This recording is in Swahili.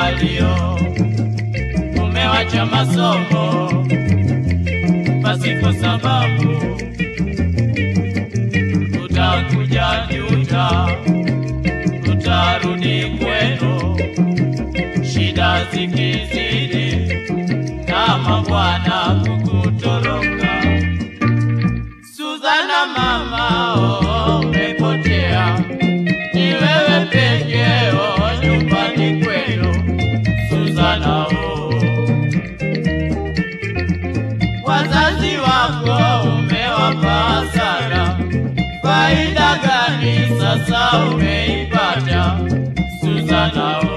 walio umewacha masomo pasipo sababu, utakuja juta, utarudi kwenu, shida zikizidi, kama bwana kukutoroka. Suzana mama, oh, umepotea, ni wewe pekeo nyumbani kwenu, Suzana oh. Wazazi wako umewapa hasara, faida gani sasa umeipata Suzana oh.